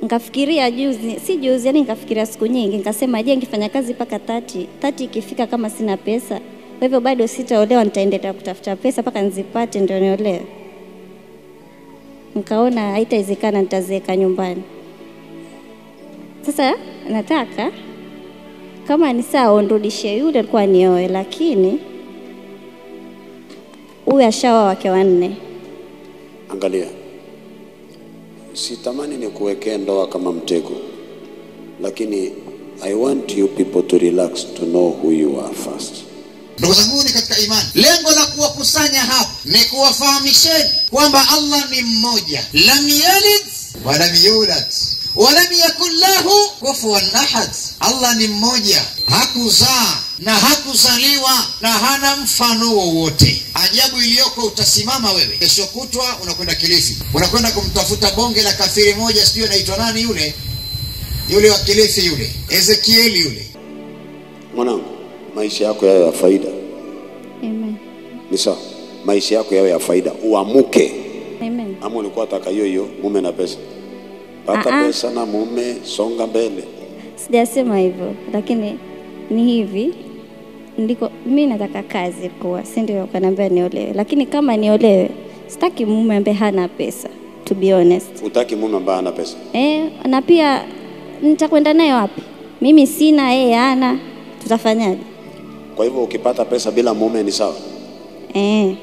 nikafikiria juzi, si juzi, yani nikafikiria siku nyingi, nikasema je, nikifanya kazi mpaka tati tati, ikifika kama sina pesa, kwa hivyo bado sitaolewa, nitaendelea kutafuta pesa mpaka nizipate ndio niolewe. Nikaona haitawezekana, nitazeeka nyumbani. Sasa nataka kama ni sawa, nirudishie yule alikuwa nioe, lakini huyu ashaoa wake wanne. Angalia, sitamani ni kuwekea ndoa kama mtego, lakini I want you people to relax to know who you are first. Ndugu zangu ni katika imani, lengo la kuwakusanya hapa ni kuwafahamisheni kwamba Allah ni mmoja, lam yalid walam yulad walam yakun lahu kufuwan ahad. Allah ni mmoja, hakuzaa na hakuzaliwa na hana mfano wowote. Ajabu iliyoko, utasimama wewe kesho kutwa, unakwenda Kilifi, unakwenda kumtafuta bonge la kafiri moja, sijui anaitwa nani yule yule wa Kilifi yule, Ezekieli yule Mwanangu, maisha yako yawe ya faida, Amen. ni sawa. Maisha yako yawe ya faida, uamuke. Amen. Ama ulikuwa taka hiyo hiyo, mume na pesa? Pata Ah, ah. pesa na mume, songa mbele. Sijasema hivyo, lakini ni hivi ndiko mi nataka kazi kuwa, si ndio? Kaniambia niolewe, lakini kama niolewe, sitaki mume ambaye hana pesa, to be honest. Utaki mume ambaye hana pesa? Eh, na pia nitakwenda naye wapi? Mimi sina, yeye hana, tutafanyaje? Kwa hivyo ukipata pesa bila mume ni sawa. Eh.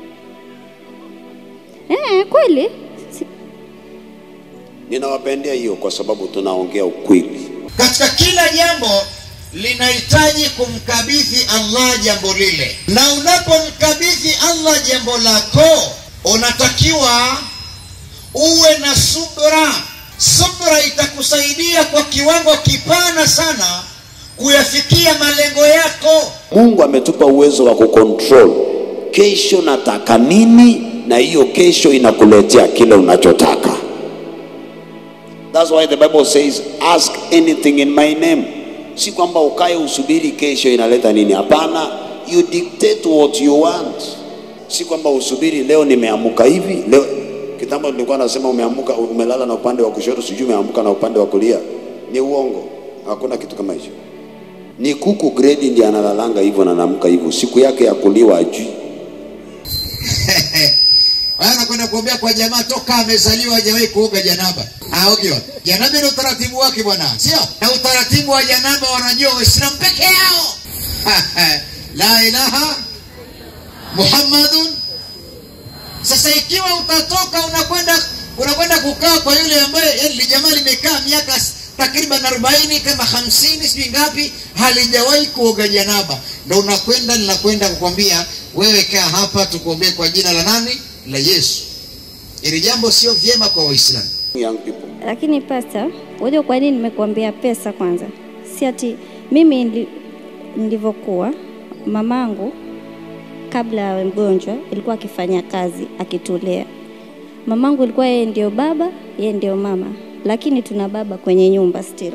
Eh, kweli Si- Ninawapendea hiyo kwa sababu tunaongea ukweli. katika kila jambo linahitaji kumkabidhi Allah jambo lile, na unapomkabidhi Allah jambo lako, unatakiwa uwe na subra. Subra itakusaidia kwa kiwango kipana sana kuyafikia malengo yako. Mungu ametupa uwezo wa kucontrol kesho nataka nini, na hiyo kesho inakuletea kile unachotaka. That's why the Bible says ask anything in my name. Si kwamba ukae usubiri kesho inaleta nini. Hapana, you dictate what you want. Si kwamba usubiri leo nimeamuka hivi leo. Kitambo nilikuwa nasema umeamuka, umelala na upande wa kushoto, sijui umeamuka na upande wa kulia. Ni uongo, hakuna kitu kama hicho. Ni kuku gredi ndiye analalanga hivyo na anaamka hivyo, siku yake ya kuliwa ajui. Wewe unakwenda kuombea kwa jamaa toka amezaliwa hajawahi kuoga janaba. Aoge wapi? Janaba ni utaratibu wake bwana, sio? Na utaratibu wa janaba wanajua Waislamu peke yao. La ilaha Muhammadun. Sasa ikiwa utatoka unakwenda unakwenda kukaa kwa yule ambaye yani li jamaa limekaa miaka s- takriban 40 kama 50 sijui ngapi halijawahi kuoga janaba, ndo unakwenda ninakwenda kukwambia wewe, kaa hapa tukuombee kwa jina la nani? La Yesu. Ili jambo sio vyema kwa Waislamu. Young people, Lakini pasta, unajua kwa nini nimekuambia pesa kwanza? Si ati mimi nili- nilivyokuwa mamangu kabla awe mgonjwa ilikuwa akifanya kazi akitulea. Mamangu ilikuwa yeye ndio baba, yeye ndio mama, lakini tuna baba kwenye nyumba still.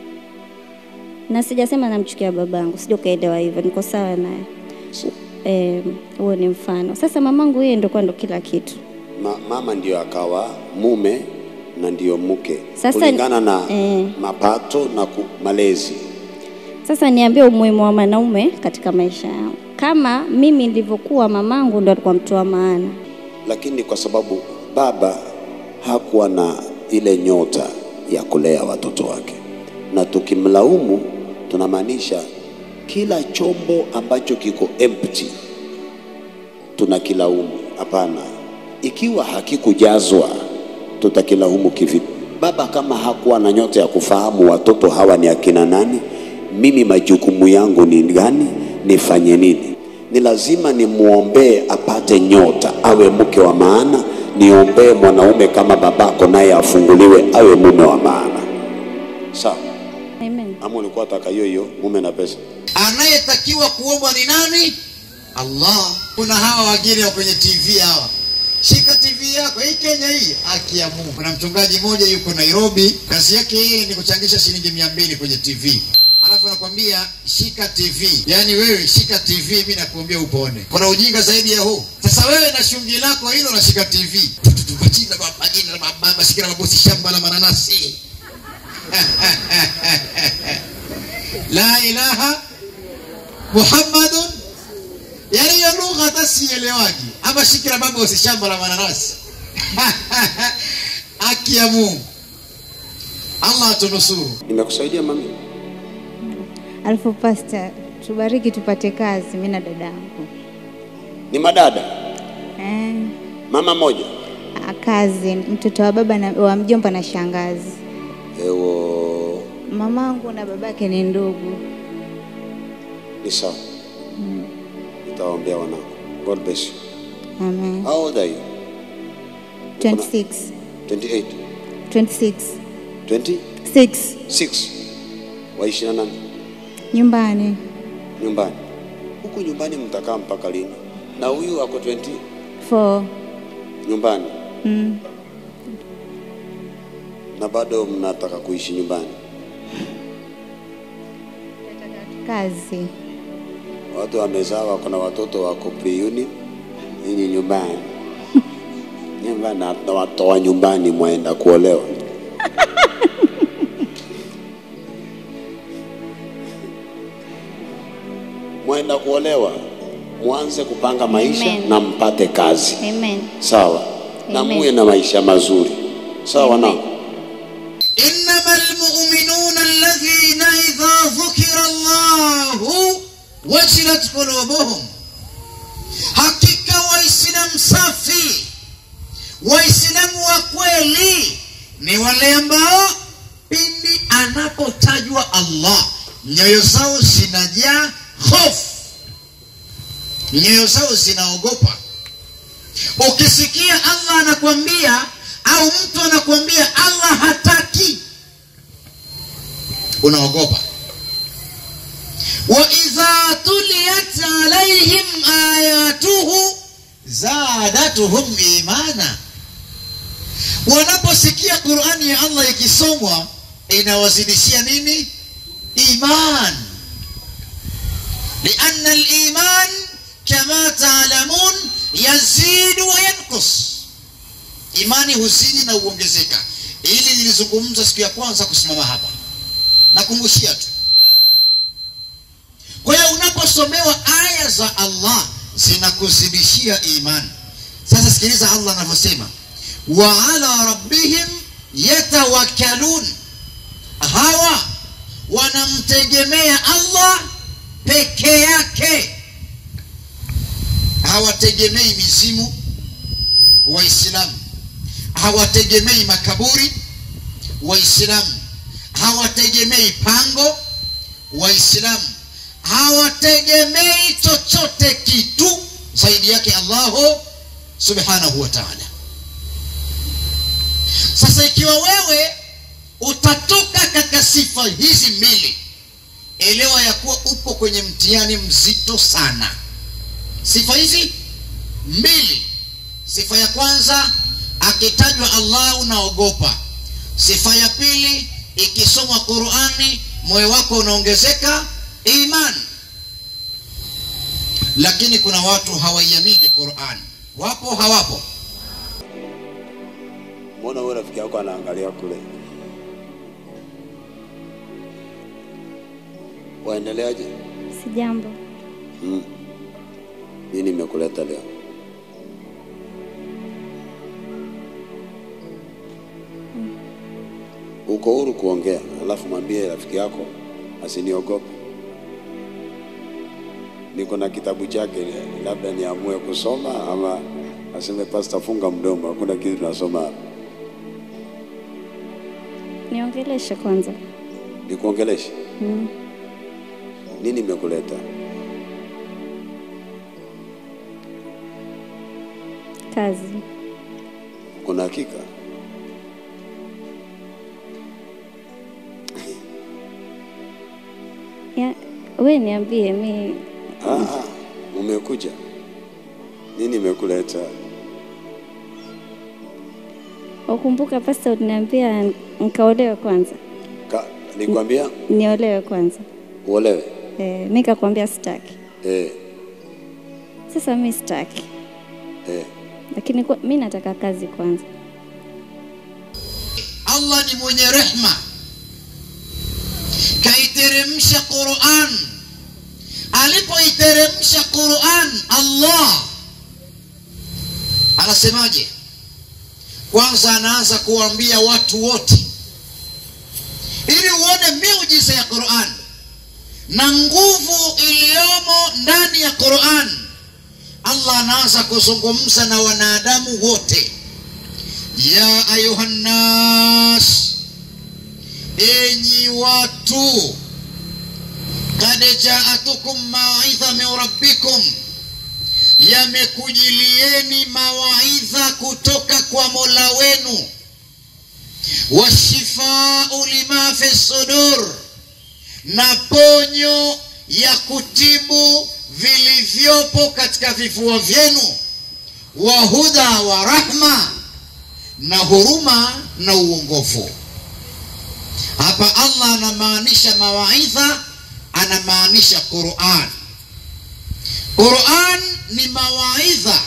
Na sijasema namchukia babangu, sija ukaelewa hivyo, niko sawa naye. Eh, huo ni mfano. Sasa mamangu yeye ndio kwa ndo kila kitu. ma, mama ndio akawa mume na ndio mke Sasa- kulingana na eh. mapato na ku, malezi. Sasa niambie umuhimu wa mwanaume katika maisha yangu. Kama mimi nilivyokuwa, mamangu ndo alikuwa mtu wa maana. Lakini kwa sababu baba hakuwa na ile nyota ya kulea watoto wake, na tukimlaumu tunamaanisha kila chombo ambacho kiko empty tunakilaumu. Hapana, ikiwa hakikujazwa tutakilaumu kivipi? Baba kama hakuwa na nyota ya kufahamu watoto hawa ni akina nani, mimi majukumu yangu ni gani, nifanye nini? Ni lazima nimwombee apate nyota, awe mke wa maana. Niombee mwanaume kama babako, naye afunguliwe awe mume wa maana. Sawa? Amen. Ama ulikuwa taka hiyo hiyo mume na pesa? Anayetakiwa kuombwa ni nani? Allah. Kuna hawa wageni wa kwenye TV hawa, shika TV yako hii Kenya hii, haki ya Mungu. Kuna mchungaji mmoja yuko Nairobi, kazi yake yeye ni kuchangisha shilingi mia mbili kwenye TV alafu anakwambia shika TV, yaani wewe shika TV, mimi nakuambia upone. Kuna ujinga zaidi ya huu? Sasa wewe na shungi lako hilo unashika TV, majina majina la baba, shika la mabosi, shamba la mananasi la ilaha muhammadun yani hiyo lugha hata sielewaki ama shikira baba usishamba la mananasi haki ya mungu allah atunusuru nimekusaidia mami Alafu pasta, tubariki tupate kazi, mimi na dadangu ni madada eh, mama moja ah, kazi, mtoto wa baba na, wa mjomba na shangazi. ewo Mamangu na babake ni ndugu. ni sawa nitawaambia wanangu god bless you Amen. how old are you 26 28 26 26 6 waishi na nani nyumbani nyumbani huku nyumbani mtakaa mpaka lini na huyu ako 20 4 nyumbani mm. na bado mnataka kuishi nyumbani kazi watu wamezaa wako na watoto wako pre-uni nyinyi nyumbani nyumbani na na watoa nyumbani mwaenda kuolewa mwaenda kuolewa mwanze kupanga maisha Amen. na mpate kazi Amen. sawa na Amen. muwe na maisha mazuri sawa Amen. wanangu إنما المؤمنون الذين إذا ذكر الله وجلت قلوبهم hakika waislamu safi waislamu wa kweli ni wale ambao pindi anapotajwa allah nyoyo zao zinajaa hofu nyoyo zao zinaogopa ukisikia allah anakwambia au mtu anakwambia allah hataki unaogopa waidha tuliyat alaihim ayatuhu zadatuhum imana wanaposikia qurani ya allah ikisomwa inawazidishia nini iman lianna liman kama taalamun yazidu wa yankus imani huzidi na huongezeka ili nilizungumza siku ya kwanza kusimama hapa nakumbushia tu kwa hiyo unaposomewa aya za allah zinakuzidishia imani sasa sikiliza allah anavyosema wa ala rabbihim yatawakkalun hawa wanamtegemea allah peke yake hawategemei mizimu waislamu hawategemei makaburi waislamu hawategemei pango waislamu hawategemei chochote kitu zaidi yake allahu subhanahu wa taala sasa ikiwa wewe utatoka katika sifa hizi mbili elewa ya kuwa upo kwenye mtihani mzito sana sifa hizi mbili sifa ya kwanza akitajwa allah unaogopa sifa ya pili ikisomwa qurani moyo wako unaongezeka iman lakini kuna watu hawaiamini qurani wapo hawapo mbona huyo rafiki yako anaangalia kule waendeleaje Si jambo. mm. nini imekuleta leo uko huru kuongea alafu mwambie rafiki yako asiniogope niko na kitabu chake labda niamue kusoma ama aseme pasta funga mdomo hakuna kitu tunasoma hapa Niongeleshe kwanza. nikuongeleshe Mm. nini imekuleta Kazi. kuna hakika Ya, we niambie mi Ah, ah, umekuja nini imekuleta ukumbuka pasta uliniambia nikaolewe kwanza. Ka, nikwambia Niolewe kwanza. uolewe Eh, mi kakwambia sitaki. eh, Sasa mi sitaki. eh. Lakini kwa, mi nataka kazi kwanza. allah ni mwenye rehma kaiteremsha Qur'an. Alipoiteremsha Qur'an, Allah anasemaje? Kwanza anaanza kuwaambia watu wote, ili uone miujiza ya Qur'an na nguvu iliyomo ndani ya Qur'an. Allah anaanza kuzungumza na wanadamu wote, ya ayuhan nas, enyi watu, kad jaatukum mawaidha min rabbikum, yamekujilieni mawaidha kutoka kwa Mola wenu, washifau lima fi sudur, na ponyo ya kutibu vilivyopo katika vifua vyenu, wa huda wa rahma, na huruma na uongofu. Hapa Allah anamaanisha mawaidha, anamaanisha Qur'an. Qur'an ni mawaidha,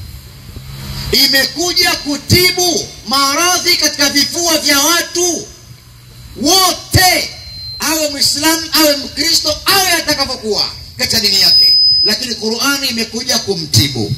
imekuja kutibu maradhi katika vifua vya watu wote, awe Muislamu awe Mkristo awe atakavyokuwa katika dini yake, lakini Qur'ani imekuja kumtibu.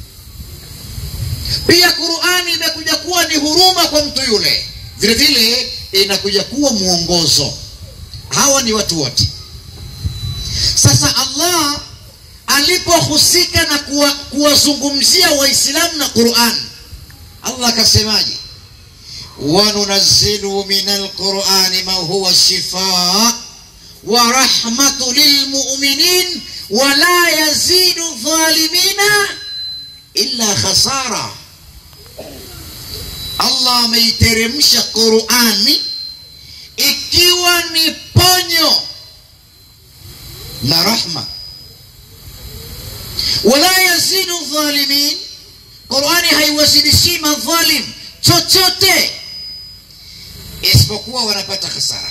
Pia Qur'ani imekuja kuwa ni huruma kwa mtu yule, vile vile inakuja kuwa mwongozo. Hawa ni watu wote. Sasa Allah alipohusika na kuwa- kuwazungumzia Waislamu na Qur'an, Allah akasemaje? wanunazzilu min alqurani ma huwa shifaa wa rahmatu lilmuminin wala yazidu dhalimina illa khasara. Allah ameiteremsha Qurani ikiwa ni ponyo na rahma, wala yazidu dhalimin, Qurani haiwazidishi madhalim chochote isipokuwa wanapata hasara.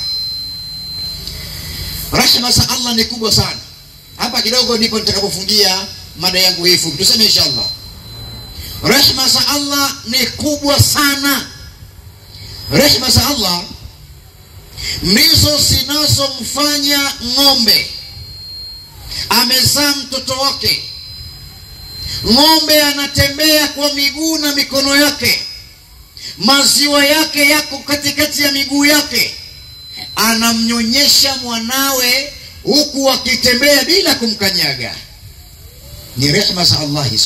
Rahma za Allah ni kubwa sana. Hapa kidogo ndipo nitakapofungia mada yangu hii fupi, tuseme inshallah. Rehma za Allah ni kubwa sana. Rehma za Allah ndizo zinazomfanya ng'ombe amezaa mtoto wake, ng'ombe anatembea kwa miguu na mikono yake, maziwa yake yako katikati ya miguu yake, anamnyonyesha mwanawe huku akitembea bila kumkanyaga. Ni rehma za Allah hizo.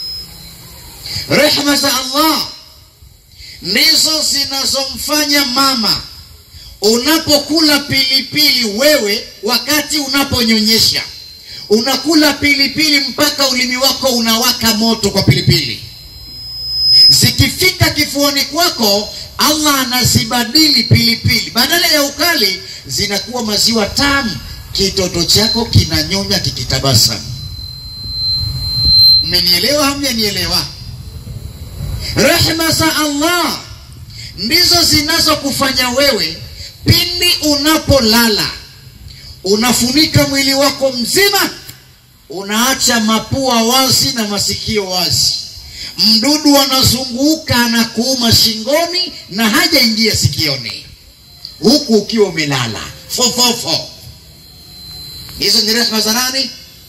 Rehma za Allah ndizo zinazomfanya mama unapokula pilipili, wewe wakati unaponyonyesha unakula pilipili mpaka ulimi wako unawaka moto kwa pilipili, zikifika kifuani kwako, Allah anazibadili pilipili, badala ya ukali zinakuwa maziwa tamu, kitoto chako kinanyonya kikitabasamu. Mmenielewa? Hamjanielewa? Rehma za Allah ndizo zinazokufanya wewe pindi unapolala unafunika mwili wako mzima, unaacha mapua wazi na masikio wazi. Mdudu anazunguka anakuuma shingoni na hajaingia sikioni, huku ukiwa umelala fofofo. Hizo ni rehma za nani?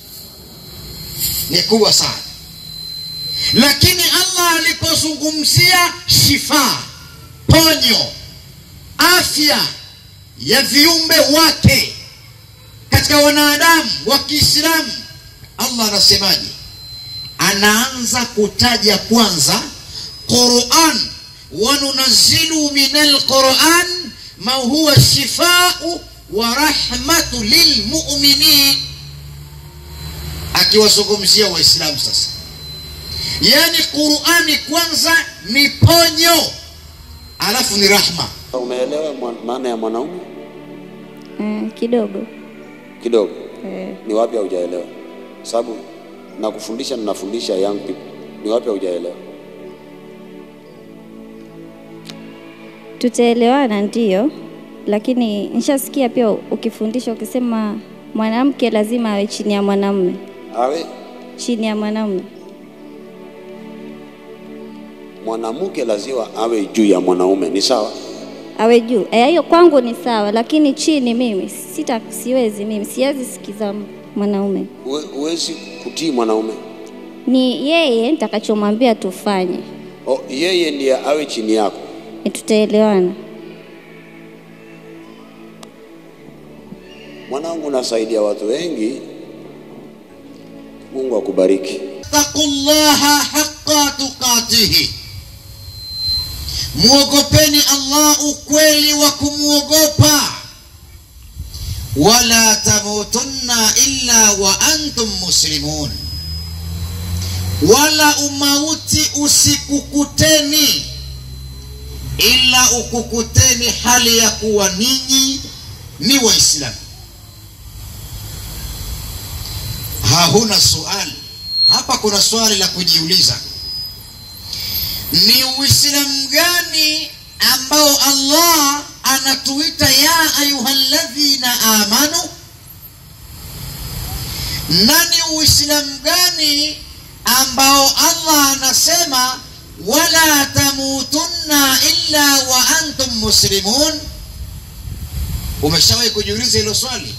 Ni kubwa sana. Lakini Allah alipozungumzia shifa, ponyo, afya ya viumbe wake katika wanadamu wa Kiislamu, Allah anasemaje? Anaanza kutaja kwanza Quran, wanunazzilu min alquran ma huwa shifau wa rahmatu lilmuminin, akiwazungumzia Waislamu sasa Yaani Qurani kwanza ni ponyo, alafu ni rahma. Umeelewa mwa- maana ya mwanaume Eh, kidogo kidogo? eh, Ni wapi haujaelewa? Sababu nakufundisha na nafundisha young people. Ni wapi haujaelewa? tutaelewana ndio, lakini nishasikia pia ukifundisha ukisema mwanamke lazima awe chini ya mwanamume, Awe chini ya mwanamume. mwanamke lazima awe juu ya mwanaume, ni sawa? awe juu. Eh, hiyo kwangu ni sawa, lakini chini mimi sita, siwezi mimi, siwezi sikiza mwanaume. Huwe- Huwezi kutii mwanaume. Ni yeye nitakachomwambia tufanye, O, yeye ndiye awe chini yako. Eh, tutaelewana. Mwanangu, unasaidia watu wengi. Mungu akubariki. taqullaha haqqa tuqatihi, muogopeni Allah ukweli wa kumwogopa. Wala tamutunna illa wa antum muslimun, wala umauti usikukuteni ila ukukuteni hali ya kuwa ninyi ni Waislamu. Hahuna suali hapa, kuna swali la kujiuliza, ni Uislamu gani ambao Allah anatuita ya ayuhalladhina amanu, na ni Uislamu gani ambao Allah anasema wala tamutunna illa wa antum muslimun? Umeshawahi kujiuliza hilo swali?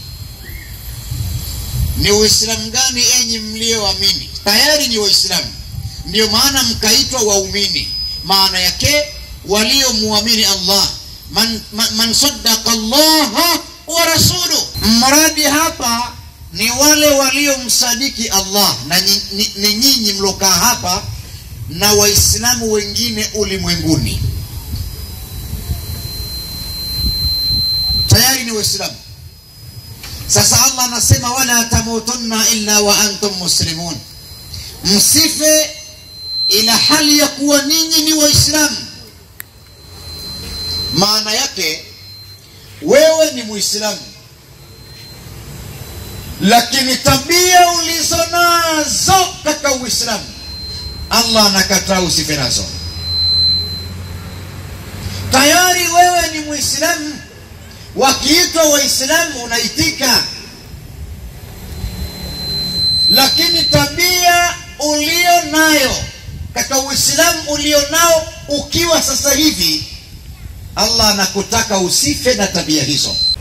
Ni Uislamu gani enyi mlioamini? Tayari ni Waislamu, ndio maana mkaitwa waumini. Maana yake waliomuamini Allah, man, man, man saddaqa Allah wa rasuluh. Mradi hapa ni wale waliomsadiki Allah na nyi- ni- ni nyinyi mlokaa hapa na Waislamu wengine ulimwenguni, tayari ni Waislamu. Sasa Allah anasema wala tamutunna illa wa antum muslimun, msife ila hali ya kuwa ninyi ni Waislamu. Maana yake wewe ni Muislamu, lakini tabia ulizo nazo katika Uislamu Allah anakataa usife nazo. Tayari wewe ni Muislamu, wakiitwa Waislamu unaitika, lakini tabia ulio nayo katika Uislamu ulio nao ukiwa sasa hivi, Allah anakutaka usife na tabia hizo.